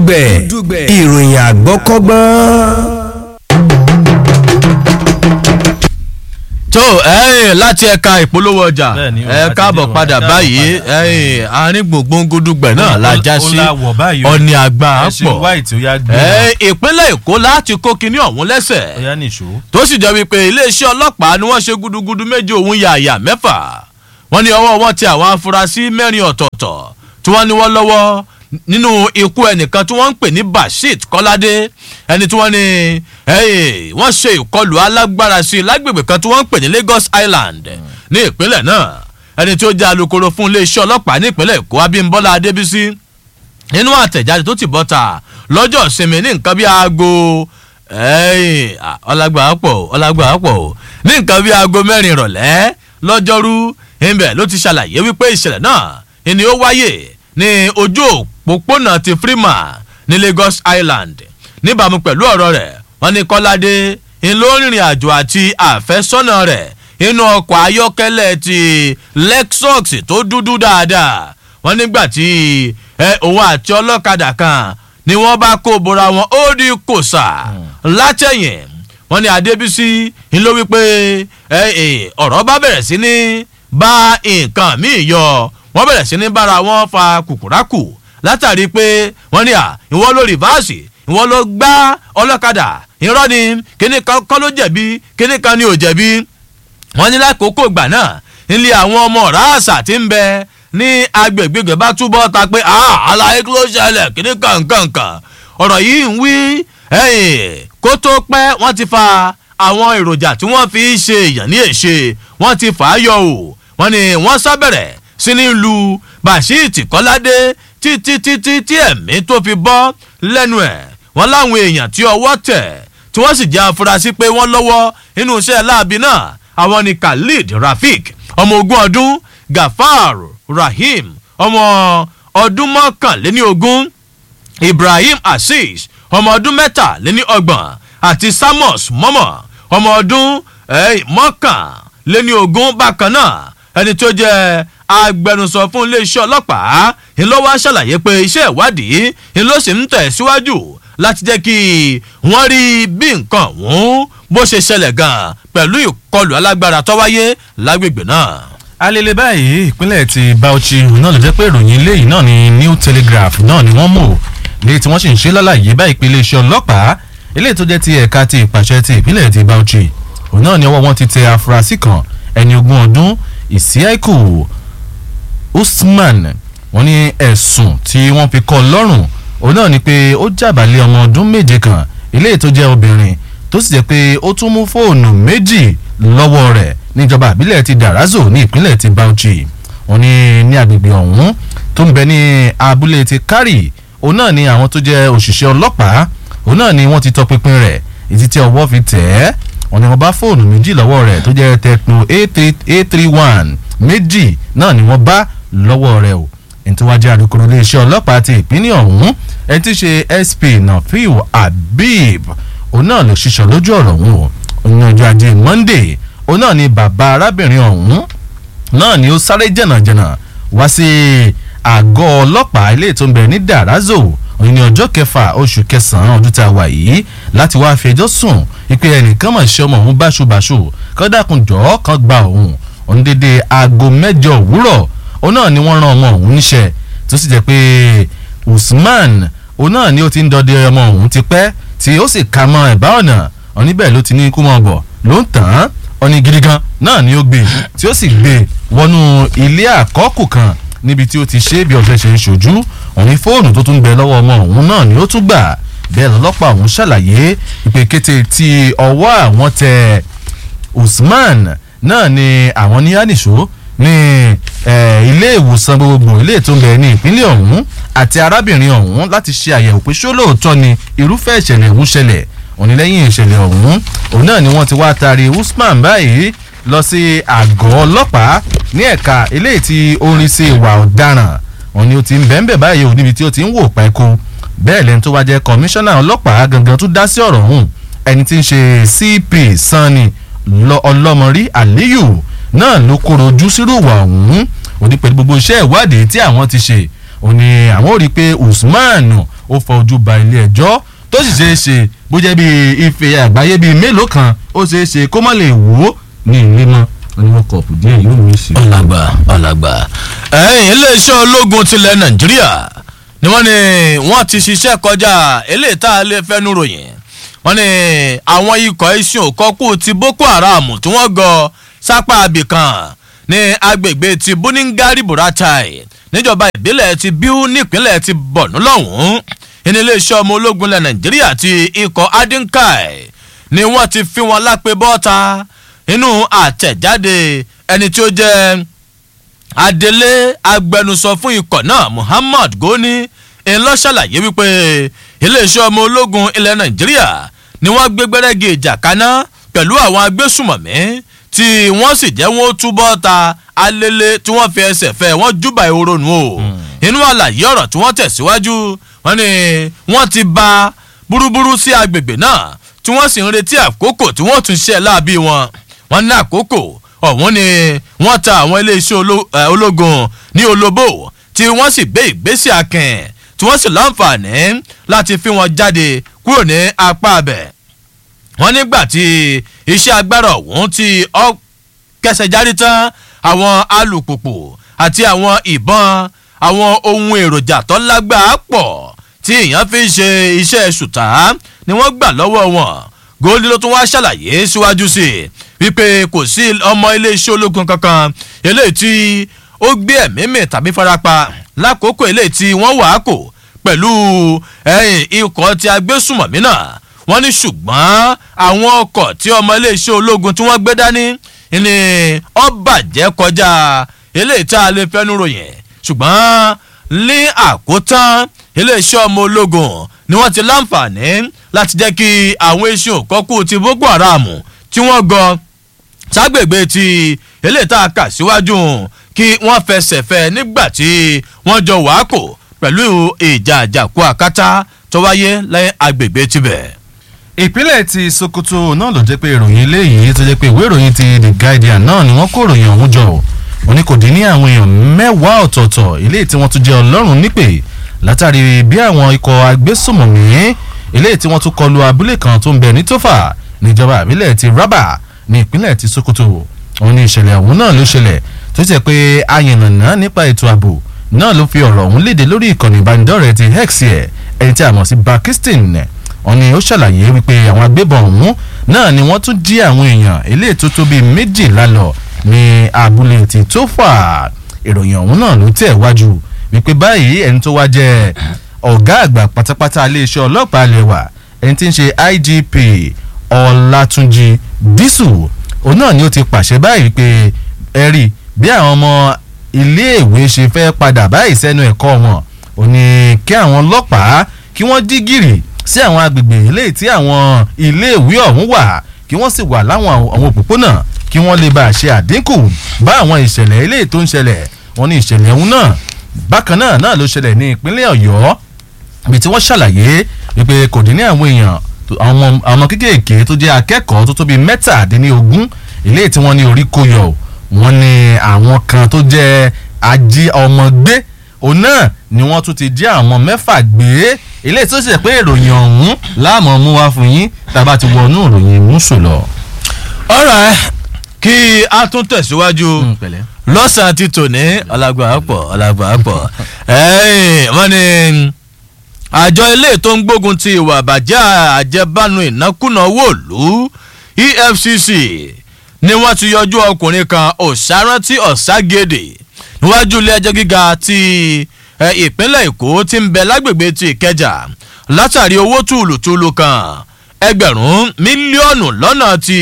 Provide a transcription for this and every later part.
dùgbẹ̀ ìròyìn àgbọ́kọ́gbọ́n. tó ẹyìn láti ẹ̀ka ìpolówó ọjà Bẹ́ẹ̀ni, ẹ àti káàbọ̀ dé padà wọn, báyìí ẹyìn àárín gbòǹgbòǹgùdùgbẹ̀ náà la já sí ọ̀nì àgbà pọ̀ white ó yá gbé ẹ ìpínlẹ̀ èkó láti kó kinní ọ̀hún lẹ́sẹ̀ ó yá nìṣó. tó sì jẹ́ wípé iléeṣẹ́ ọlọ́pàá ni wọ́n ṣe gudugudu méje òun yàyà mẹ́fà wọ́n ní ọwọ́ wọn ti àwọn afurasí mẹ́rin ọ̀tọ̀ọ̀tọ̀ tí wọ́n ní wọ́n lọ́wọ́ nínú ikú ẹnìkan tí wọ́n ń pè ní bashir kọ́ládé ẹni tí wọ́n ní ẹ̀yìn wọ́n ṣe ìkọlù alágbára sí i lágbègbè kan tí wọ́n ń pè ní lagos island ní ìpínlẹ̀ náà ẹni tí ó jẹ́ alukoro fún iléeṣẹ́ ọlọ́pàá ní ìpínlẹ̀ èkó abímbọ́lá adébísí nínú àtẹ̀jáde tó ti bọ́ta lọ́jọ́ ìsinmi ní nǹkan bí aago ẹ̀yìn ọlágbà pọ̀ ọlágbà pọ̀ ní nǹkan bí aago mẹ́rin ìrọ̀lẹ́ lọ́jọ́rú ìbẹ̀ ló ti ṣàlàyé wípé ìṣẹ̀lẹ̀ náà ni ó wáyè ní ojú òpópónà ti freeman ní lagos island níbàámu pẹ̀lú ọ̀rọ̀ rẹ̀ wọ́n ní kọ́ládé ń ló rìnrìn àjò àti àfẹ́sọ́nà rẹ̀ inú ọkọ̀ ayọ́kẹ́lẹ́ ti lexus tó dúdú dáadáa wọ́n nígbà tí ẹ òun àti ọlọ́kadà kan ni wọ́n bá kó bora wọn ó di kòsà látẹ̀yìn wọ́n ní adébísí ń ló wípé ẹ ẹ ọ̀rọ̀ bá bẹ̀rẹ̀ sí ní bá nǹkan míì yọ wọ́n bẹ̀rẹ̀ sí ní bára wọn fa kùkùrákù látàrí pé wọ́n ní à ìwọ ló rìvásì ìwọ ló gbá ọlọ́kadà irọ́ ni kíní kan ló jẹ̀bi kíní kan ni ò jẹ̀bi wọ́n ní lákòókò ìgbà náà nílé àwọn ọmọ ráàsà tí ń bẹ ní agbègbè bá túbọ̀ ta pé àlàyé kí ló ṣẹlẹ̀ kíní kankankan ọ̀rọ̀ yìí ń wí kó tó pẹ́ wọ́n ti fa àwọn èròjà tí wọ́n fi ṣe èèyàn ní èṣe wọ́n ti fà á yọ o wọ́n ní wọ́n sábẹ̀rẹ̀ sí ní lu bashir kọ́ládé títí títí tí ẹ̀mí tó fi bọ́ lẹ́nu ẹ̀ wọ́n láwọn èèyàn tí ọwọ́ tẹ̀ tí wọ́n sì jẹ́ afurasí pé wọ́n lọ́wọ́ nínú iṣẹ́ láabi náà àwọn ni khalid rafik ọmọ ogún ọdún gafar rahim ọmọ ọdún mọ́kànléní ogún ibrahim azeez ọmọ ọdún mẹ́tàléní ọgbọ̀n àti samos mọ́mọ́ ọmọ ọdún mọ́kànléní ogún bákan náà ẹni tó jẹ́ agbẹnusọ fún iléeṣẹ́ ọlọ́pàá ńlọ́wọ́ ṣàlàyé pé iṣẹ́ ìwádìí ńlọ sì ń tẹ̀síwájú láti jẹ́ kí wọ́n rí bí nǹkan ọ̀hún bó ṣe ṣẹlẹ̀ gan-an pẹ̀lú ìkọlù alágbára tó wáyé lágbègbè náà. alele báyìí ìpínlẹ̀ ti bauchi náà ló jẹ́ pé ìròyìn eléyìí náà ni new telegraph náà ni wọ́n mọ̀ léyìí tí wọ́n sì ń ṣe lálàyé báyìí pé iléeṣẹ́ ọlọ́pàá eléyìí tó jẹ́ ti ẹ̀ka ti ìpàṣẹ ti ìpínlẹ̀ ti bauchi òun náà ni ọwọ́ wọn ti tẹ afurasí kan ẹni ogún ọdún ìsíáìkù usman wọn ní ẹ̀sùn tí wọ́n fi kọ́ lọ́rùn òun náà ni pé ó jàbálẹ̀ ọmọ ọdún méje kan eléyìí tó jẹ́ obìnrin tó sì jẹ́ pé ó tún mú fóònù méjì lọ́wọ́ rẹ̀ níjọba àbílẹ̀ ti darazo ní ìpínlẹ̀ ti bauchi wọn ní ní agbègbè ọ̀hún tó ń bẹ ní abúlé ti kárì òun náà ni àwọn tó jẹ́ òṣìṣẹ́ ọlọ́pàá òun náà ni wọ́n ti tọpinpin rẹ̀ ètí tí ọwọ́ fi tẹ̀ ẹ́ wọn ni wọ́n bá fóònù méjì lọ́wọ́ rẹ̀ tó jẹ́ tecno a three one méjì náà ni wọ́n bá lọ́wọ́ rẹ̀ o ẹni tó wá jẹ́ alukoro iléeṣẹ́ ọlọ́pàá ti ìpínlẹ̀ ọ̀hún ẹni tí ṣe sp nafiu habib òun náà ló ṣiṣọ́ lójú ọ̀rọ̀ ọ̀hún o òun ọjọ́ ajé monday òun náà ni bàbá arábìnrin ọ̀hún náà ni ó sáré jẹ̀nàjẹ̀nà wá sí àgọ́ ọlọ́pàá ilé tó ń bẹ̀rẹ̀ ní darazo òun ní ọjọ́ kẹfà oṣù kẹsàn-án ọdún tá a wà yìí láti wáá fi ẹjọ́ sùn ìpè ẹnìkan mọ̀ ṣe ọmọ òun báṣubàṣu kọ́dàkùn jọ̀ọ́ kan gba òun òun dédé aago mẹ́jọ òwúrọ̀ òun náà ni wọ́n ran ọmọ òun níṣẹ́ tó sì jẹ́ pé usman òun náà ni ó ti ń dọdẹ ọmọ òun ti pẹ́ tí ó sì ka mọ́ ẹ̀bá ọ̀nà oníbẹ̀ ló ti ní kú mọ́ bọ̀ ló ń tàn án ọ̀nì gidi gan náà ni ó gbé tí ó sì gbé wọnú ilé àkọ́kù kan níbi tí ó ti ṣe bí ọ̀sẹ̀ ṣe ń ṣojú òun fóònù tó tún bẹ lọ́wọ́ ọmọ òun náà ni ó tún gbà bẹ́ẹ̀ lọ́lọ́pàá òun ṣàlàyé ìpè kété tí ọwọ́ àwọn tẹ usman náà ni àwọn ní ànìṣó ní ilé ìwòsàn gbogbo ilé tó ń bẹ ní ìpínlẹ̀ ọ̀hún àti arábìnrin ọ̀hún láti ṣe àyẹ̀wò pé ṣó lóòótọ́ ni irúfẹ́ ìṣẹ̀lẹ̀ ọ̀hún ṣẹlẹ̀ òní lẹ́yìn ìṣẹ̀lẹ̀ ọ̀hún òun náà ni wọ́n ti wá taari usman báyìí lọ sí àgọ́ ọlọ́pàá ní ẹ̀ka eléyìí tí ó ń rí sí ìwà ọ̀daràn òun ni ó ti ń bẹ́ẹ̀ báyìí ò níbi tí ó ti ń wò pẹ́kú bẹ́ẹ̀ lẹ́ni tó wá jẹ́ kọmíṣánná ọlọ́pàá gangan tó dá sí ọ̀rọ̀ ọ̀hún ẹni tí ń ṣe cp sanni ọlọ́mọrí aliyu náà ló kóró ojú sírú ìwà ọ̀hún òní pẹ̀lú gbogbo iṣẹ́ ìwádìí tí àwọn ti ṣe òní àwọn ò rí i pé usman ó fọ ojú ba ilé ẹjọ́ tó sì ṣeé ṣe bó jẹ́ bí ife àgbáyé bíi mélòó kan ó ṣeé ṣe kó má lè wò ó ní ilé mọ́ oníwọ̀n kọ̀ọ̀pù díẹ̀ yóò mú sí. ọ̀làgbà ọ̀làgbà ẹ̀yìn iléeṣẹ́ ológun tilẹ̀ nàìjíríà ni wọ́n ní wọ́n ti ṣiṣẹ́ kọjá eléyìí tá a lè fẹ́nu ròyìn wọ́n ní àwọn ikọ̀ iṣan òkọ́kù ti boko haram tí wọ́n gọ sápá abìkan ní agbègbè ti buningari buratai níjọba ìbílẹ̀ ti biu nípínlẹ̀ ti borno lọ́hùn-ún ní iléeṣẹ́ ọmọ ológun ilẹ̀ nàìjíríà ti ikọ̀ adinkai ni wọ́n ti fi wọn lápẹ́ bọ́ta inú àtẹ̀jáde ẹni tí ó jẹ́ adelé agbẹnusọ fún ikọ̀ náà muhammad goni ńlọ ṣàlàyé wípé iléeṣẹ́ ọmọ ológun ilẹ̀ nàìjíríà ni wọ́n gbé gbẹ́rẹ́gì ìjà kaná pẹ̀lú àwọn agbésùmọ̀mí tí wọ́n sì jẹ́ wọ́n túbọ̀ ta alele tí wọ́n fi ẹsẹ̀ fẹ́ wọ́n júbà ehoro nù o inú àlàyé ọ̀rọ̀ tí wọ́n tẹ̀síwájú wọ́n ní wọ́n ti ba búrúburú sí agbègbè náà tí wọ́n sì ń retí àkókò tí wọ́n tún ṣe láàbí wọn wọ́n ní àkókò ọ̀hún ni wọ́n ta àwọn iléeṣẹ́ ológun ní olóbó tí wọ́n sì gbé ìgbésẹ̀ akìn tí wọ́n sì láǹfààní láti fi wọn jáde kúrò ní apá abẹ wọ́n nígbà tí iṣẹ́ agbára ọ̀hún ti kẹsẹ̀ jáde tán àwọn alùpùpù àti àwọn ìbọn àwọn ohun èròjà tó lágbàá pọ̀ tí èèyàn fi ń ṣe iṣẹ́ ṣùtá ni wọ́n gbà lọ́wọ́ wọn góòlì ló tún wá ṣàlàyé síwájú sí i wípé kò sí ọmọ iléeṣẹ́ ológun kankan eléyìí tí ó gbé ẹ̀mí mì tàbí farapa lákòókò eléyìí tí wọ́n wà á kò pẹ̀lú ikọ̀ tí agbésùmọ̀mí náà wọ́n ní ṣùgbọ́n àwọn ọkọ̀ tí ọmọ iléeṣẹ́ ológun tí wọ́n gbé dání ni ó bàjẹ́ kọjá eléyìí tá a lè fẹ́nu ròyìn ṣùgbọ́n ní àkótán iléeṣẹ́ ọmọ ológun ni wọ́n ti láǹfààní láti jẹ́ kí àwọn iṣẹ́ òkọ́kù ti boko haram tí wọ́n gọ ságbègbè ti eléyìí tá a kà síwájú kí wọ́n fẹsẹ̀ fẹ́ nígbà tí wọ́n jọ wàákò pẹ̀lú ìjà àjàkú àkátá tó wáyé lẹ́yìn agbègbè tibẹ̀. ìpínlẹ̀ ti sokoto náà ló jẹ́ pé ìròyìn eléyìí tó jẹ́ pé ìwé ìròyìn ti the guardian náà ni wọ́n kó ìròyìn ọ̀hún jọ ò ní kò dín ní àwọn èèyàn mẹ́wàá ọ̀tọ̀ọ̀tọ̀ eléyìí tí wọ́n tún jẹ́ ọlọ́run nípè látàrí bí àwọn ikọ̀ agbésùmọ̀mí eléyìí tí wọ́n tún kọlu abúlé kan tó ń bẹ ní tófà níjọba àbílẹ̀ ti rábà ní ìpínlẹ̀ ti sokoto òun ní ìṣẹ̀lẹ̀ ọ̀hún náà ló ṣẹlẹ̀ tó jẹ́ pé ayànnàná nípa ètò ààbò náà ló fi ọ̀rọ̀ ọ̀hún léde lórí ìkànnì ìbánidọ́rẹ̀ẹ́ ti hex ẹ̀ ẹni tí a mọ̀ sí bakistin wọn ni ó ṣàlàyé wípé àwọn agbébọn ọ̀hún náà ni wọ́n tún jí àwọn èèyàn eléyìí tó tó bíi méjìlá lọ ní abúlé ti tófà ìròyìn ọ̀hún náà ló tẹ̀ wájú wípé báyìí ẹni tó wá jẹ́ ọ̀gá àgbà pátápátá iléeṣẹ́ ọlọ́pàá ilé wa ẹni tí ń ṣe igp ọlátúnjì dísù òun náà ni ó ti pàṣẹ báyìí pé ẹ rí bí àwọn ọmọ iléèwé ṣe fẹ́ padà báyìí sẹ́nu ẹ̀kọ́ wọn ò ní kí àwọn ọlọ́pàá kí wọ́n dí gìrì sí àwọn agbègbè eléyìí tí àwọn iléèwé ọ̀hún wà kí wọ́n sì wà láwọn àwọn òpópónà kí wọ́n lè bá a ṣe àdínkù bá àwọn ìṣẹ̀lẹ̀ eléyìí tó ń ṣẹlẹ̀ wọn ní ìṣẹ̀lẹ̀ ọ̀hún náà bákan náà náà ló ṣẹlẹ̀ ní ìpínlẹ̀ ọ̀yọ́ ibi tí wọ́n ṣàlàyé wípé kò dín ní àwọn èèyàn àwọn ọmọ kéékèèké tó jẹ́ akẹ́kọ̀ọ́ tó tóbi mẹ́tàdínlógún ilé tí wọ́n ní orí kó yọ wọ́n ní àwọn kan tó jẹ́ ají ọmọ gbé òun náà ni wọ́n tún ti jí àwọn mẹ́fà gbé ilé tó ṣe pé ìròyìn ọ̀hún láàmú mú wá fún yín tàbá ti wọnú ìròyìn múṣù lọ. ọ̀rọ̀ kí a tún tẹ̀síwájú lọ́sàn-án ti tò ní ọ̀làgbà pọ̀ ọ̀làgbà pọ̀ wọ́n ní àjọ ilé tó ń gbógun ti ìwà àbàjẹ́ àjẹbánu ìnákúnà wòlú efcc ni wọ́n ti yọjú ọkùnrin kan ọ̀sárántí ọ̀ságédè níwájú ilé ẹjọ́ gíga ti ìpínlẹ̀ èkó ti ń bẹ lágbègbè ti ìkẹjà látàrí owó tùlùtùlù kan ẹgbẹ̀rún mílíọ̀nù lọ́nà ti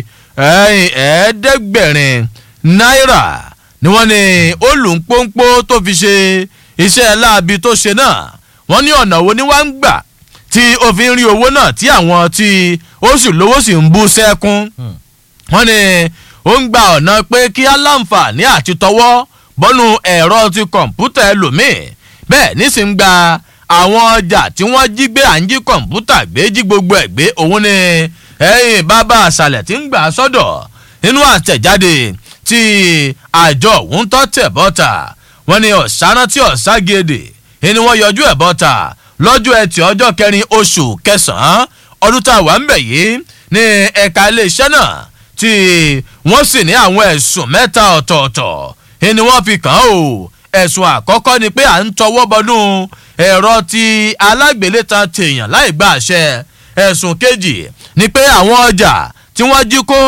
ẹ̀ẹ́dẹ́gbẹ̀rin náírà ni wọ́n ní olùpọ́npọ́ tó fi ṣe iṣẹ́ láabi tó ṣe náà wọ́n ní ọ̀nà wo ni wọ́n ń gbà tí ó fi ń rí owó náà tí àwọn tí ó sì lówó sì ń bú sẹ́kún wọ́n ní ó ń gba ọ̀nà pé kí á láǹfààní àti tọwọ́ bọ́nú ẹ̀rọ ti kọ̀ǹpútà ẹlòmíì bẹ́ẹ̀ nísìnyí gba àwọn ọjà tí wọ́n jí gbé à ń jí kọ̀ǹpútà gbé jí gbogbo ẹ̀ gbé òun ni ẹ̀yìn bàbá àṣàlẹ̀ tí ń gbà sọ́dọ̀ nínú àtẹ̀jáde tí àjọ òun tọ́ tẹ̀ bọ́ta wọ́n ní ọ̀sáná tí ọ̀ságede ni wọ́n yọjú ẹ̀ bọ́ta lọ́jọ́ ẹtì ọjọ́ kẹrin oṣù kẹsàn-án ọdún tá a wà ń bẹ̀ yìí ní ẹ̀ka iléeṣẹ́ náà tí wọ́n sì ní àwọn ẹ̀sùn mẹ́ta ọ̀tọ̀ọ̀tọ̀ ni wọ́n fi kàn án o ẹ̀sùn àkọ́kọ́ ni pé à ń tọwọ́ bọnú ẹ̀rọ ti alágbèlétan tèèyàn láì gba àṣẹ ẹ̀sùn kejì ni pé àwọn ọjà tí wọ́n jí kó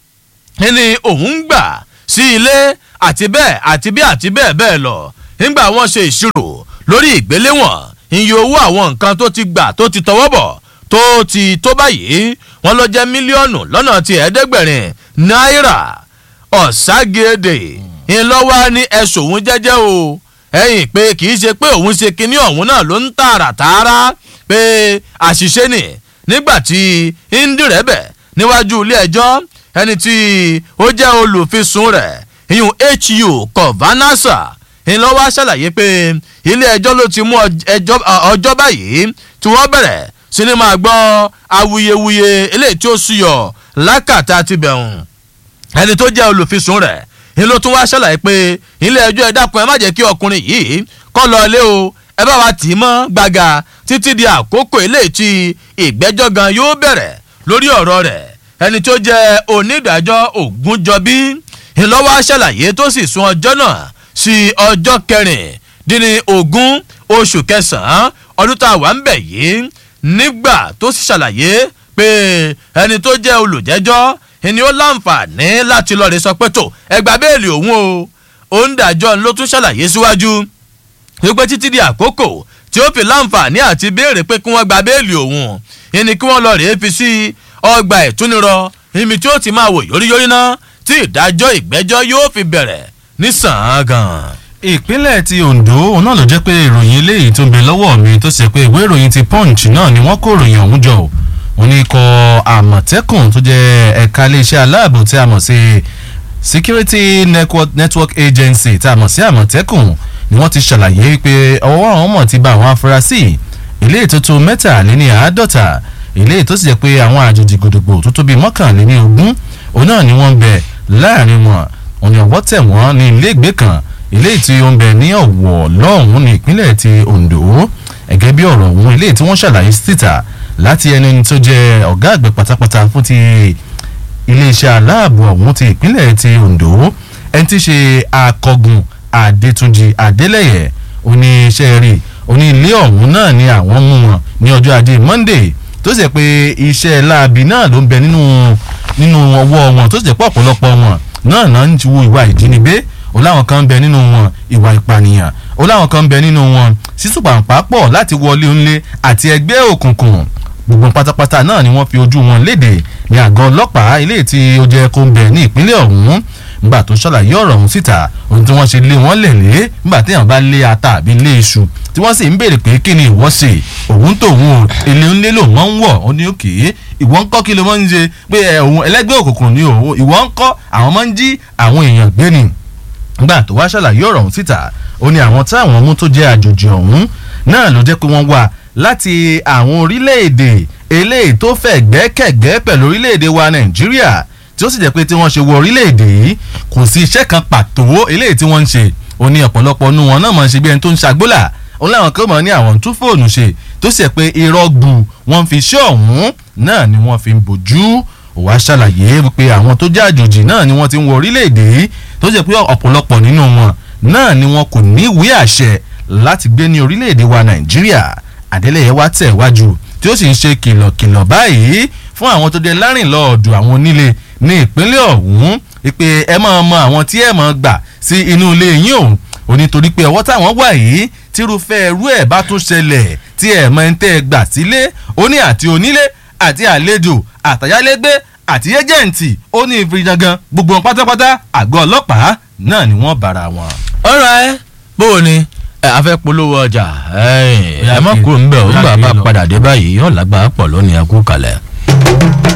ní òun ń gbà sí ilé àti bẹ́ẹ̀ àti bí àti bẹ́ẹ̀ bẹ́ẹ̀ lọ nígbà wọ́n ṣe ìṣirò lórí ìgbéléwọ̀n iye owó àwọn nǹkan tó ti gbà tó ti tọwọ́ bọ̀ tó ti tó báyìí wọ́n lọ jẹ́ mílíọ̀nù lọ́nà ti ẹ̀ẹ́dẹ́gbẹ̀rin náírà ọ̀ságédè ńlọ́wọ́ ní ẹ̀sùn òun jẹ́jẹ́ o ẹ̀yìn pé kì í ṣe pé òun ṣe kinní ọ̀hún náà ló ń tààrà tààrà pé àṣìṣe nì nígbà tí ndírẹ́bẹ̀ níwájú ilé ẹjọ́ ẹni tí ó jẹ́ olùfisùn rẹ̀ ìyún hu kọ̀vánásà ńlọ́wọ́ ṣàlàyé pé ilé ẹjọ́ ló ti mú ọjọ́ báyìí tí wọ́n bẹ̀rẹ̀ sí ni máa gbọ́ awuyewuye eléyìí tí ó súyọ lákàtà ti bẹ̀rùn ẹni tó jẹ́ olùfisùn rẹ̀ ni ló tún wá ṣàlàyé pé ilé ẹjọ́ ẹ dákun ẹ má jẹ́ kí ọkùnrin yìí kọ́ lọ ilé o ẹ bá wa tì í mọ́ gbàgà títí di àkókò eléyìí tí ìgbẹ́jọ́ gan yóò bẹ̀rẹ̀ lórí ọ̀rọ̀ rẹ̀ ẹni tó jẹ́ onídàájọ́ ògúnjọbí ìlọ́wọ́ ṣàlàyé tó sì sún ọjọ́ náà sí ọjọ́ kẹrìndínní ogún oṣù kẹsàn-án ọdún tá a wà ń bẹ̀ yìí nígbà tó sì ṣàlàyé pé ẹni tó jẹ́ olùjẹ́jọ́ ni ó láǹfààní láti lọ́ọ́ rẹ̀ sọ pé tó ẹgbà bẹ́ẹ̀lì òun o òǹdàjọ́ ló tún ṣàlàyé síwájú wípé títí di àkókò tí ó fi láǹfààní àti béèrè pé kí wọ́n gba bẹ́ẹ̀lì òun ni kí wọ́n lọ́ọ́ rẹ̀ fi sí ọgbà ìtúnirọ ibi tí ó ti máa wò yóríyórí náà tí ìdájọ́ ìgbẹ́jọ́ yóò fi bẹ̀rẹ̀ ní sàn-án gan. ìpínlẹ̀ ti ondo òun náà ló jẹ́ pé ìròyìn eléyìí tó ń bẹ lọ́wọ́ mi tó ṣe pé ìwé ìròyìn ti punch náà ni wọ́n kó ìròyìn ọ̀hún jọ òun ní ikọ̀ àmọ̀tẹ́kùn tó jẹ́ ẹ̀ka iléeṣẹ́ aláàbò tí a mọ̀ sí security network, network agency tí a mọ̀ sí àmọ̀tẹ́kùn ni wọ́n ti ṣàlàyé pé ọwọ́ àwọn mọ̀ ti ba àwọn afurasí ilé ìtótó mẹ́tàléní àádọ́ta ilé ìtó sì jẹ́ pé àwọn àjòjì gbòdògbò tó tóbi mọ́kànléní ogún òun náà ni wọ́n ń bẹ láàrin wọn òun ni ọwọ́ tẹ̀ wọ́n ní ilé ìgbé kan ilé tí ó ń bẹ ní ọ̀wọ̀ lọ́hùn ní ìpínlẹ̀ ti ondo ẹ̀gẹ́ bí ọ̀rọ̀ òun ilé tí wọ́n ṣàlàyé síta láti ẹni tó jẹ́ ọ̀gá àgbẹ̀ pátápátá fún ti iléeṣẹ́ aláàbò ọ̀hún ti ìpínlẹ̀ ti ondo ẹni tí ṣe akọgun adétúnjì adélẹ̀yẹ oníṣẹ́ rí oní ilé ọ̀hún náà ni àwọn mú wọn ní ọjọ́ ajé monday tó sì jẹ́ pé iṣẹ́ láabi náà ló ń bẹ nínú nínú ọwọ́ wọn tó sì jẹ́ pé ọ̀pọ̀lọpọ̀ wọn náà náà ń wo ìwà ìjínigbé ó láwọn kan ń bẹ nínú wọn ìwà ìpànìyàn ó láwọn kan ń bẹ nínú wọn sísùpàǹpà pọ̀ láti wọlé ńlé àti ẹgbẹ́ òkùnkùn gbogbo pátápátá náà ni wọ́n fi ojú wọn léde ní àgọ́ ọlọ́pàá ilé tí ó jẹ́ kó ń bẹ ní ìpínlẹ̀ ọ̀hún nígbà tó ṣàlàyé ọ̀rọ̀ ọ̀hún síta ohun tí wọ́n ṣe lé wọ́n lẹ̀ lé nígbà téèyàn bá lé ata àbí lé iṣu tí wọ́n sì ń béèrè pé kí ni ìwọ́ ṣe òun tòun o èlé ńlé lò wọ́n ń wọ̀ ó ní òkè ìwọ́ ń kọ́ kí ló máa ń ṣe pé òun ẹlẹ́gbẹ́ òkùnkùn ni òun ìwọ́ ń kọ́ àwọn máa ń jí àwọn èèyàn gbé ni nígbà tó wá ṣàlàyé ọ̀rọ̀ ọ̀hún síta ó ní àwọn táwọn mú tó jẹ́ àjòjì ọ̀hún náà ló jẹ́ pé wọ́n wà láti àwọn orílẹ̀-èdè eléyìí tó fẹ́ gbẹ́kẹ̀gbẹ́ pẹ̀lú orílẹ̀-èdè wa nàìjíríà tí ó sì jẹ́ pé tí wọ́n ṣe wọ orílẹ̀-èdè yìí kò sí iṣẹ́ kan pàtó eléyìí tí wọ́n ń ṣe ó ní ọ̀pọ̀lọpọ̀ nu wọn náà máa ń ṣe bí ẹni tó ń ṣàgbólà ó láwọn kan mọ̀ ní àwọn tún fóònù ṣe tó sì jẹ́ pé irọ́ gbù wọ́n fi ṣé ọ̀hún náà ni wọ́n fi ń bójú òwá ṣàlàyé pé àwọn tó jẹ́ àjòjì náà ni wọ́n ti ń wọ orílẹ̀-èdè yìí tó jẹ́ pé ọ̀pọ̀lọpọ̀ nínú wọn náà ni wọn kò ní ìwé àṣẹ láti gbé ní orílẹ̀-èdè wa nàìjíríà àdélẹ́yẹ wá tẹ̀ wájú tí ó sì ń ṣe kìlọ̀kìlọ̀ báyìí fún àwọn tó dé lárìnlọ́ọ̀dù àwọn onílé ní ìpínlẹ̀ ọ̀hún pé ẹ máa mọ àwọn tí ẹ máa gbà sí inú ilé yín òun ò ní torí pé ọwọ́ táwọn wà yìí tírúfẹ́ ẹrú ẹ̀ bá tún ṣẹlẹ̀ tí ẹ̀ máa ń tẹ́ ẹ gbà sílé ó ní àti onílé àti àlejò àtàyálégbé àti ẹ́jẹ̀ǹtì ó ní ìfirijangan gbogbo wọn pátápátá àgọ́ ọlọ́pàá náà ni wọ́n bára wọn. ọ̀rọ̀ ẹ bó o ní ẹ a fẹ́ polówó ọjà ẹ ẹ má kúrò ń bẹ̀ ó ń gbà bá padà dé báyìí yóò lágbára pọ̀ lónìí ẹ kú kalẹ̀.